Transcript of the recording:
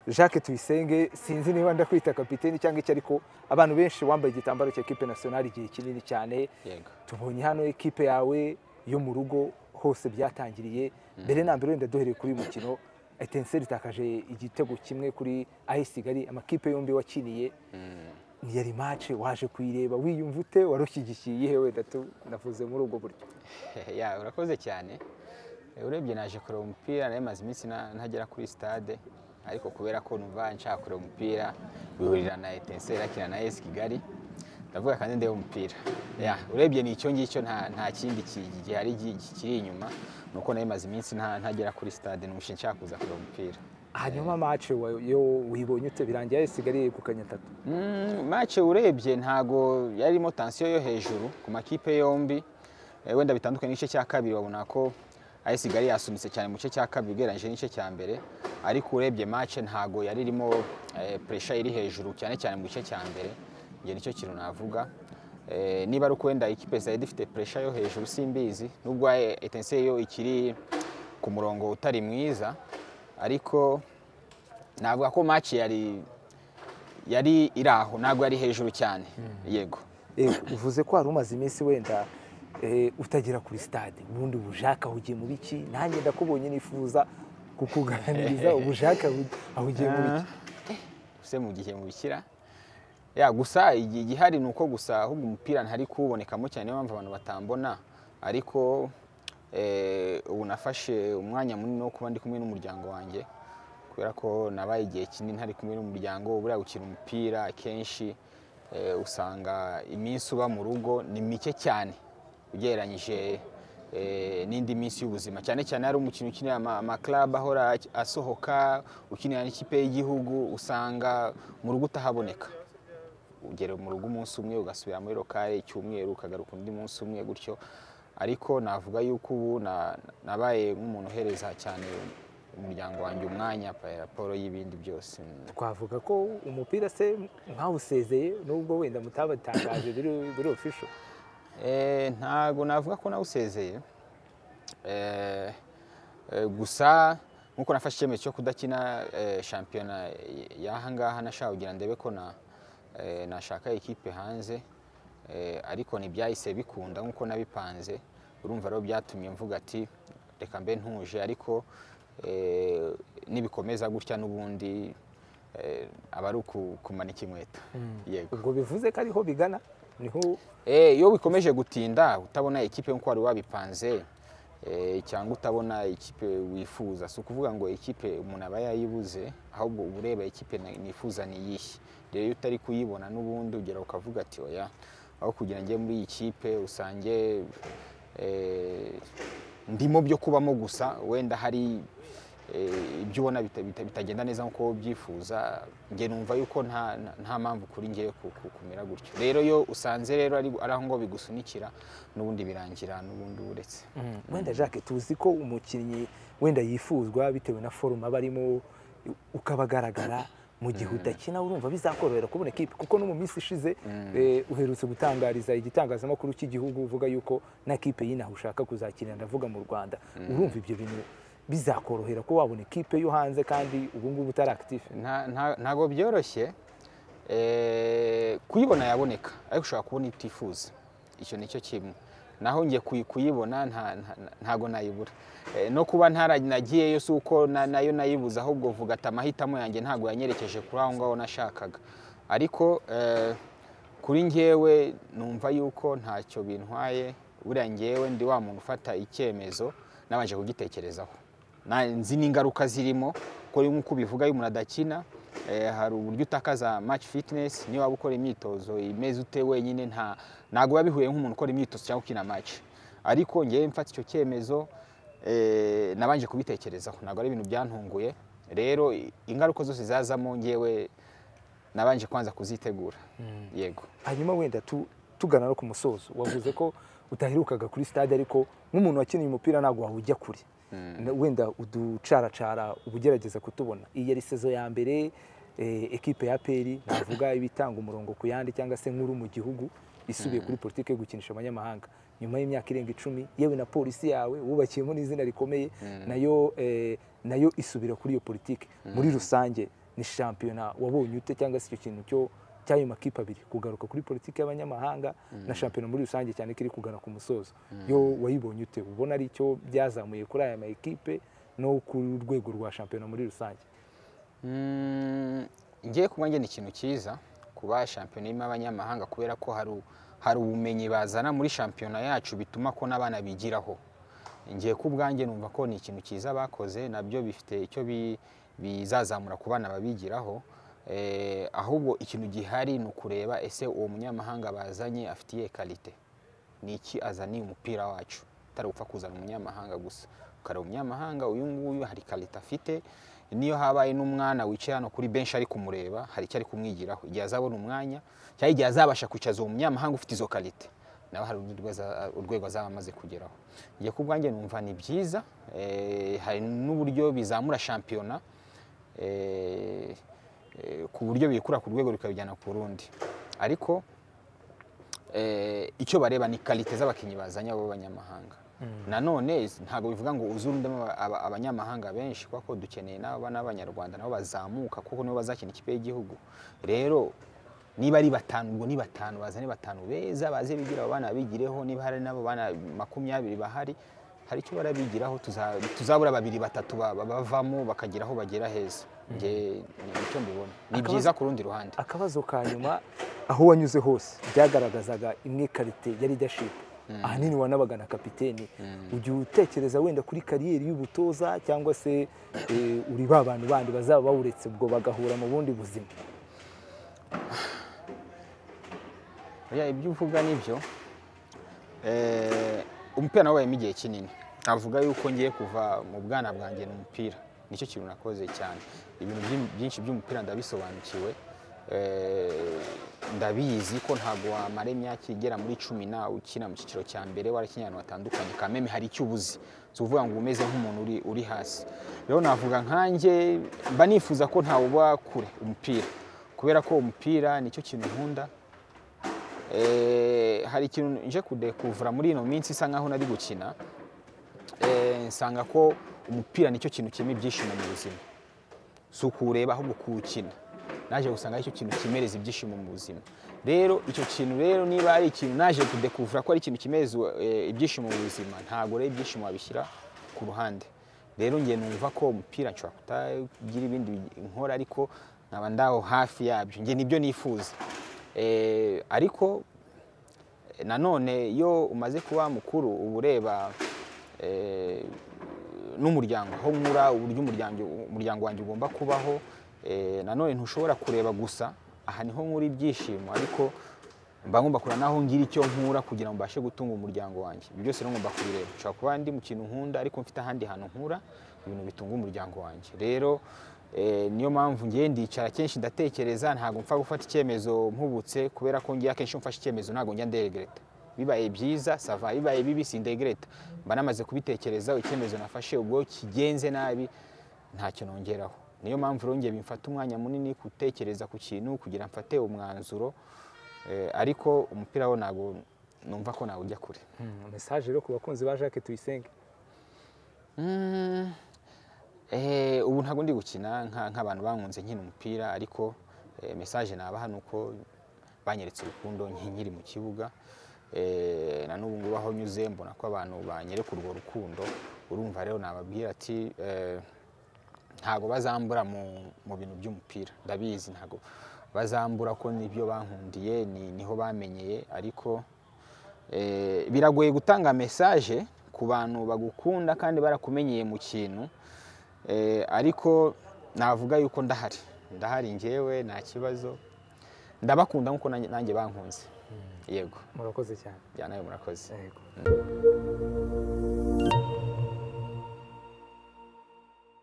jacques tuyisenge sinzi niba ndakwita kapiteni cyangwa iki ariko abantu benshi wambaye igitambaro cya ekipe nasiyonari igihe kinini cyane yego tubonye hano ekipe yawe yo mu rugo hose byatangiriye mbere na mbere wenda duhereye kuri uyu mukino etenseri itakaje igitego kimwe kuri ayesi kigali amakipe yombi wakiniye ni yari mace waje kuyireba wiyumva ute warushyigikiye iyihe wenda tu navuze muri ubwo buryo ya urakoze cyane urebye naje kureba umupira nari maze iminsi na- ntagera kuri stade ariko kubera ko numva nshaka kureba umupira bihurira na etenseri akina na esi kigali ndavuga kandi ndeba umupira ya urebye ni icyo ngicyo nta nta kindi ki- gihari gi- kiri inyuma ni uko nari maze iminsi nta- ntagera kuri stade numva nshaka kuza kureba umupira hanyuma mace wa- yo wibonye ute birangiye ayesi kigali yegukanye atatu Mm, match urebye ntago yarimo tensiyo yo hejuru ku makipe yombi Eh, wenda bitandukanye n'igice cya kabiri wabona ko AS Kigali yasunitse cyane mu gice cya kabiri ugereranyije n'igice cya mbere ariko urebye match ntago yari irimo eh, pressure iri hejuru cyane cyane mu gice cya mbere njye nicyo kintu navuga Eh, niba ari uko wenda ikipe zari difite pressure yo hejuru simbizi nubwo eh, Etincelle yo ikiri ku murongo utari mwiza ariko navuga ko match yari yari iri aho ntabwo yari hejuru cyane yego Eh, uvuze ko wari umaze iminsi wenda eh, utagera kuri stade ubundi ubushake ahugiye mu biki nanjye ndakubonye nifuza kukuganiriza ubushake ahu- ahugiye mu biki use mu gihe mubikira ya gusa igi- igihari ni uko gusa ahubwo umupira ntari kuwubonekamo cyane niyo mpamvu abantu batambona ariko eh, ubu nafashe umwanya munini wo kuba ndi kumwe n'umuryango wanjye kubera ko nabaye igihe kinini ntari kumwe n'umuryango buriya gukina umupira kenshi eh, usanga iminsi uba mu rugo ni mike cyane ugereranyije eh, n'indi minsi y'ubuzima cyane cyane hari umukino ukinira ama- amaklabu ahora ak- asohoka ukinira n'ikipe y'igihugu usanga mu rugo utahaboneka ugera mu rugo umunsi umwe ugasubira muri lokale icyumweru ukagaruka undi munsi umwe gutyo ariko navuga yuko ubu na- nabaye nk'umuntu uhereza cyane umuryango wanjye umwanya pa- raporo y'ibindi byose twavuga ko umupira se mwawusezeye nubwo wenda mutabatangaje biri biri official Eh, ntago navuga ko nawusezeye Eh, eh, gusa nkuko nafashe icyemezo cyo kudakina eh, shampiyona y'ahangaha nashaka kugira ndebe ko na eh, nashaka ikipe hanze Eh, ariko ntibyahise bikunda nkuko nabipanze urumva rero byatumye mvuga ati reka mbe ntuje ariko eh, nibikomeza gutya n'ubundi eh, aba ari uku- kumanika inkweto yego ubwo bivuze ko ariho bigana niho Eh, iyo bikomeje gutinda utabona ikipe nk'uko wari wabipanze eh, cyangwa utabona ikipe wifuza si ukuvuga ngo ikipe umuntu aba yayibuze ahubwo uba ureba ikipe na- nifuza ni iyihe rero iyo utari kuyibona n'ubundi ugera ukavuga ati oya aho kugira njye muri iyi kipe usange eh, ndimo byo kubamo gusa wenda hari eh, ibyo ubona bita- bita- bitagenda neza nk'uko wowe ubyifuza njye numva yuko nta nta- nta mpamvu kuri ngewe ku- ku- kumera gutyo rero iyo usanze rero ari ari aho ngo bigusunikira n'ubundi birangira n'ubundi uretse wenda jacques tuzi ko umukinnyi wenda yifuzwa bitewe na forume aba arimo ukaba agaragara mu gihe udakina urumva bizakorohera kubona ikipe kuko no mu minsi ishize eh, uherutse gutangariza igitangazamakuru cy'igihugu uvuga yuko na kipe y'inaha ushaka kuzakinira ndavuga mu rwanda urumva ibyo bintu bizakorohera ko wabona ikipe yo hanze kandi ubu ngubu utari akitifu Nta- nta- ntabwo byoroshye Eh, kuyibona yaboneka ariko ushobora kubona itifuza icyo ni cyo kimwe naho njye kuyi- kuyibona nta- nta- nta- ntago nayibura Eh, no kuba ntaranagiyeyo si uko na- nayo nayibuze ahubwo vuga ati amahitamo yanjye ntabwo yanyerekeje kuri aho ngaho nashakaga ariko eh, kuri ngewe numva yuko ntacyo bintwaye buriya ngewe ndi wa muntu ufata icyemezo nabanje kugitekerezaho Na- nzi n'ingaruka zirimo kuko nk'uko ubivuga iyo umuntu adakina eh, hari uburyo utakaza match fitness niyo waba ukora imyitozo imeze ute wenyine nta ntabwo biba bihuye nk'umuntu ukora imyitozo cyangwa ukina match ariko ngewe mfata icyo cyemezo eh, nabanje kubitekerezaho ntabwo ari ibintu byantunguye rero i- ingaruka zose zazamo ngewe nabanje kwanza kuzitegura yego hanyuma wenda tu- tugana no ku musozo wavuze ko utaherukaga kuri stade ariko nk'umuntu wakiniye umupira ntabwo wawujya kure Na- wenda uducaracara uba ugerageza kutubona iyi yari sezo ya mbere eh, ekipe ya peri navuga ibitanga umurongo ku yandi cyangwa se nkuru mu gihugu isubiye kuri politiki yo gukinisha abanyamahanga nyuma y'imyaka irenga icumi yewe na polisi yawe wubakiyemo n'izina rikomeye nayo eh, nayo isubira kuri iyo politiki muri rusange ni shampiyona wabonye ute cyangwa se icyo kintu cyo cy'ayo makipe abiri kugaruka kuri politiki y'abanyamahanga na shampiyona muri rusange cyane ko iri kugana ku musozo yo wayibonye ute ubona ari icyo byazamuye kuri aya ma ekipe no ku rwego rwa shampiyona muri rusange ngiye kuba ngena ikintu cyiza kuba shampiyona irimo abanyamahanga kubera ko hari ubumenyi bazana muri shampiyona yacu bituma ko n'abana bigiraho ngiye ku bwanjye numva ko ni ikintu cyiza bakoze nabyo bifite icyo bizazamura ku bana babigiraho ahubwo ikintu gihari ni ukureba ese uwo munyamahanga bazanye afitiye karite ni iki azaniye umupira wacu atari gupfa kuzana umunyamahanga gusa ukareba umunyamahanga uyu nguyu hari karite afite niyo habaye n'umwana wicaye hano kuri benshi ari kumureba hari icyo ari kumwigiraho igihe azabona umwanya cyangwa igihe azabasha kwicaza uwo munyamahanga ufite izo karite nawe hari urwego azaba amaze kugeraho igihe ku bwanjye numva ni byiza hari n'uburyo bizamura shampiyona ku buryo biyikura ku rwego bikabijyana ku rundi ariko icyo bareba ni karite z'abakinnyi bazanye b'abanyamahanga nanone ntabwo bivuga ngo uzurundemo abanyamahanga benshi kuko dukeneye n'abanyarwanda nabo bazamuka kuko nibo bazakina ikipe y'igihugu rero niba ari batanu ubwo ni batanu bazane batanu beza baze bigira abo bana bigireho niba hari n'abo bana makumyabiri bahari hari icyo barabigiraho tuzabura babiri batatu bavamo bakagera aho bagera heza nicyo mbibona ni byiza ku rundi ruhande akabazo ka nyuma aho wanyuze hose byagaragazaga imwe karite yari idashipa ahanini wanabaga na kapitene ujya utekereza wenda kuri kariyeri y'ubutoza cyangwa se uri ba bantu bandi bazaba bawuretse ubwo bagahura mu bundi buzima ibyo uvuga nibyo umupira nawabayemo igihe kinini navuga yuko ngiye kuva mu bwana bwanjye ni umupira nicyo kintu nakoze cyane ibintu byinshi by'umupira ndabisobanukiwe ndabizi ko ntabwo wamara imyaka igera muri cumi nawe ukina mu cyiciro cya mbere warakinnye ahantu hatandukanye kameme hari icyo ubuze si uvuga ngo umeze nk'umuntu uri hasi rero navuga nkanjye mba nifuza ko ntawe uba kure umupira kubera ko umupira nicyo kintu nkunda hari ikintu nje kudekuvura muri ino minsi isa nkaho nari gukina nsanga ko umupira nicyo kintu kirimo ibyishimo mu buzima si ukuwureba ahubwo kuwukina naje gusanga icyo kintu kimereza ibyishimo mu buzima rero icyo kintu rero niba ari ikintu naje kudekuvura ko ari ikintu kimereza ibyishimo mu buzima ntabwo rero ibyishimo wabishyira ku ruhande rero ngiye numva ko umupira nshobora kutagira ibindi nkora ariko nkaba ndaho hafi yabyo nge nibyo nifuza ariko nanone iyo umaze kuba mukuru uba ureba n'umuryango aho nkura uburyo umuryango wanjye ugomba kubaho nanone ntushobora kureba gusa aha niho nkura ibyishimo ariko mba ngomba kureba naho ngira icyo nkura kugira ngo mbashe gutunga umuryango wanjye ibyo byose ngomba kubireba nshobora kuba ndi mu kintu nkunda ariko mfite ahandi hantu nkura ibintu bitunga umuryango wanjye rero niyo mpamvu ngiye ndicara kenshi ndatekereza ntabwo mpfa gufata icyemezo mpubutse kubera ko ngiye akenshi mfashe icyemezo ntabwo njya nderegereta bibaye byiza sava bibaye bibi sindegereta mba namaze kubitekereza icyemezo nafashe ubwo kigenze nabi ntacyo nongeraho niyo mpamvu rongeye bimfata umwanya munini gutekereza ku kintu kugira mfate umwanzuro ariko umupira wo ntabwo numva ko nawe ujya kure mesaje rero ku bakunzi ba jacques tuyisenge ubu ntabwo ndi gukina nk'abantu bankunze nkina umupira ariko mesaje nabaha ni uko banyeretse urukundo nk'inkiri mu kibuga na n'ubu ngubu aho nyuze mbona ko abantu banyereka urwo rukundo urumva rero nababwira ati ntabwo bazambura mu bintu by'umupira ndabizi ntabwo bazambura ko nibyo bankundiye niho bamenyeye ariko biragoye gutanga mesaje ku bantu bagukunda kandi barakumenyeye mu kintu ariko navuga yuko ndahari ndahari ngewe nta kibazo ndabakunda nk'uko nanjye bankunze yego murakoze cyane nawe murakoze